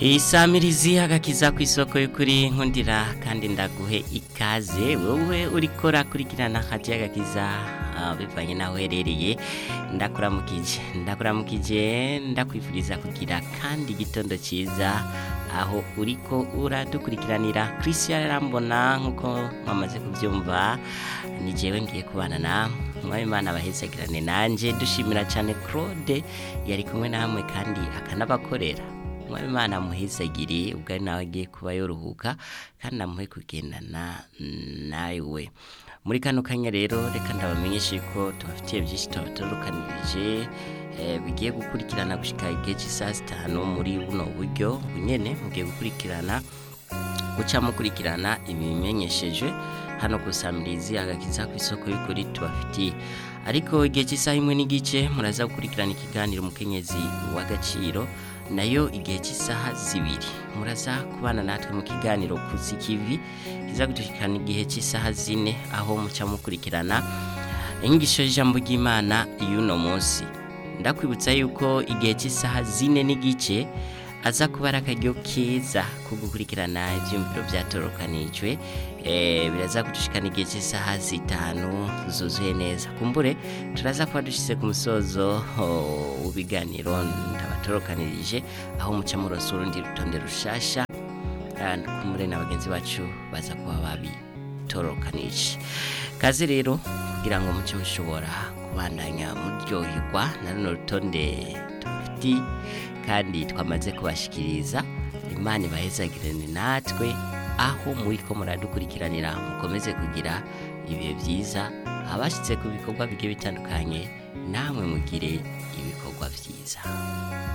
isamirizi agakiza ku isoko y'ukuri nkundira kandi ndaguhe ikaze wowe uriko urakurikirana hati y'agakiza ah, bivanye naho uherereye ndakuramukije ndakuramukije ndakwifuriza kugira kandi igitondo cyiza aho uriko uradukurikiranira christian arambona nk'uko mwamaze kubyumva ni jewe ngiye kubana na mwami imana abahezagirane nanjye dushimira cyane claude yari kumwe namwe kandi akanabakorera mwami imana amuhezagire ubwo ari nawe agiye kuba yoruhuka kandi amuhe kugendana nawe muri kano kanya rero reka ndabamenyeshe ko tubafitiye byinshi tubatorokanirije eh, bigiye gukurikirana gushika igihe cy'isaha zitanu muri buno buryo bunyene mugiye gukurikirana guca mukurikirana ibimenyeshejwe hano ku samirizi agakiza ku isoko y'ukuri tubafitiye ariko igihe cy'isaha imwe n'igice muraza gukurikirana ikiganiro umukenyezi w'agaciro nayo igihe cy'isaha zibiri muraza kubana natwe mu kiganiro kuzikivi kiza gutushikana igihe cy'isaha zine aho muca mukurikirana inyigisho y'ijambo ry'imana y'uno munsi ndakwibutsa yuko igihe cy'isaha zine n'igice aza kuba ari akaryo keza ko gukurikirana ibyumviro byatorokanijwe eh, biraza kudushikana igihe cy'isaha zitanu zuzuye neza kumbure turaza kuba dushyize ku musozo oh, w'ibiganiro ndabatorokanirije aho muca murosa urundi rutonde rushasha ah, kumbure na bagenzi bacu baza kuba babitorokanije kazi rero kugira ngo muce mushobora kubandanya muryoherwa na runo rutonde tubafitiye kandi twamaze kubashikiriza imana ibahezagirane natwe aho muri ko muradukurikiranira mukomeze kugira ibihe byiza abashyitse ku bikorwa bigiye bitandukanye namwe mugire ibikorwa byiza